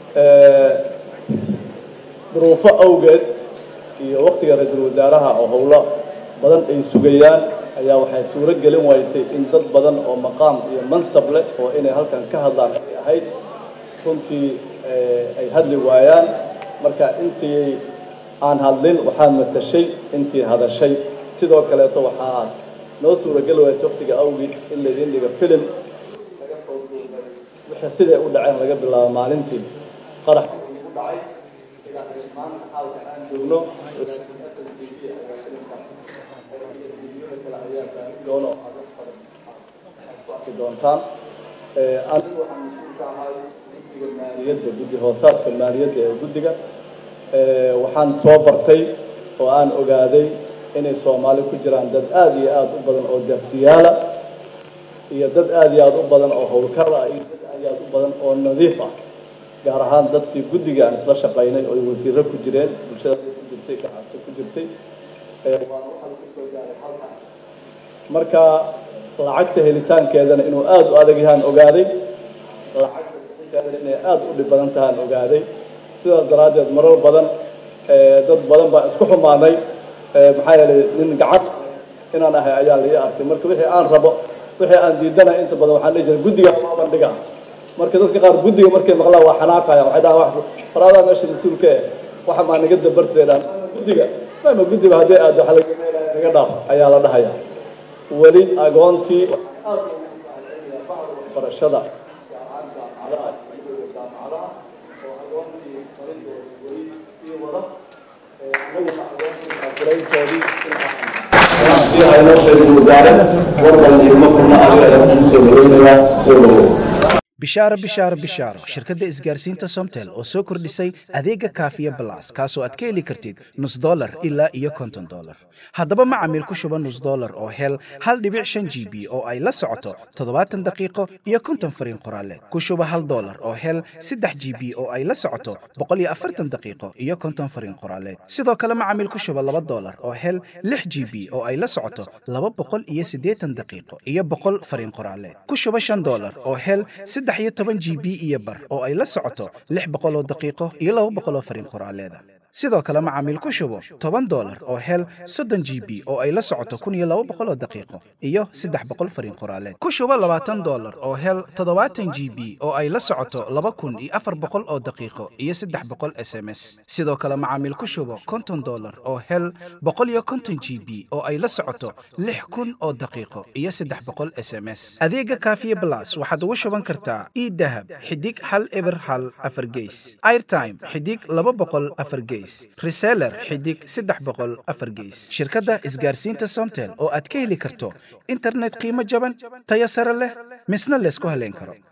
duruufo awgeed iyo waktiga ra-iisul wasaaraha oo howlo badan ay sugayaan ayaa waxay suuro gelin waysay in dad badan oo maqaam iyo mansab leh oo inay halkan ka hadlaan ay ahayd runtii ay hadli waayaan marka intii aan hadlin waxaa matashay intii hadashay sidoo kaleeto waxaa noo suurageli waysa waktiga awgiis in laydin dhiga filim laga soo duubay wixii siday u dhaceen laga bilaabo maalintii qarax ugu dhacay ilaa maanta xaalka aan joogno doono ku arki doontaan anigu waxaan mas-uul ka ahay guddiga maaliyadda guddi hoosaadka maaliyadda ee guddiga waxaan soo bartay oo aan ogaaday inay soomaali ku jiraan dad aada iyo aada u badan oo deeqsiyaala iyo dad aada iyo aada u badan oo howlkar ah iyo dad aada iyo aada u badan oo nadiif ah gaar ahaan dadkii guddiga aan isla shaqaynay oo ay wasiiro ku jireen bulshada ku jirtay gacanta ku jirtay waana waxaan kusoo gaaray halkaas marka lacagta helitaankeedana inuu aada u adag yahaan ogaaday lacagta bixinteedana inay aada u dhib badan tahaan ogaaday sidaas daraaddeed marar badan dad badan baa isku xumaanay maxaa yeelay nin gacan inaan ahay ayaa lai arkay marka wixii aan rabo wixii aan diidana inta badan waxaan dhihi jiray guddiga waa bandhiga marka dadka qaar guddiga markay maqlaan waa xanaaqaya waxay dhahaan wax faraadaa meesha mas-uulka eh waxa maa naga dabartay dhahan guddiga maama guddiga haddii aad waxa laga naga dhaaf ayaa la dhahaya weli agoontii waxaan aad ugu mahadcelinayaa bacda waxbarashada gaar ahaan jaamacadaha iyo jaamacadaha oo agoontii farintooda weli sii wada anaguna agoontii maakulayntoodii sii hayno ra-iisul wasaare warban iyo makulna adiga ayaan soo dhaweynayaa soo dhawow bishaaro bishaaro bishaaro shirkadda isgaarsiinta somtel oo soo kordhisay adeega kaafiya balas kaasoo aad ka heli kartid nus dolar ilaa iyo konton dolar haddaba macamiil ku shuba nus dolar oo hel hal dhibic shan g b oo ay la socoto toddobaatan daqiiqo iyo konton fariin qoraaleed ku shuba hal dolar oo hel saddex g b oo ay la socoto boqol iyo afartan daqiiqo iyo konton fariin qoraaleed sidoo kale macamiil ku shuba laba dolar oo hel lix g b oo ay la socoto laba boqol iyo siddeetan daqiiqo iyo boqol fariin qoraaleed ku shuba shan dolar oo hel saddex iyo toban g b iyo bar oo ay la socoto lix boqol oo daqiiqo iyo laba boqol oo fariin qoraaleeda sidoo kale macaamiil ku shubo toban dolar oo hel soddon g b oo ay la socoto kun iyo laba boqol oo daqiiqo iyo saddex boqol fariin qoraaleed ku shubo labaatan dolar oo hel toddobaatan g b oo ay la socoto laba kun iyo afar boqol oo daqiiqo iyo saddex boqol s m s sidoo kale macaamiil ku shubo konton dolar oo hel boqol iyo konton g b oo ay la socoto lix kun oo daqiiqo iyo saddex boqol s m s adeega kaafiye blas waxaad ugu shuban kartaa idahab xidig hal eber hal afar geys airtime xidig laba boqol afar geys reseller xidig saddex boqol afar geys shirkadda isgaarsiinta somtel oo aad ka heli karto internet qiimo jaban tayo sare leh misna laysku haleyn karo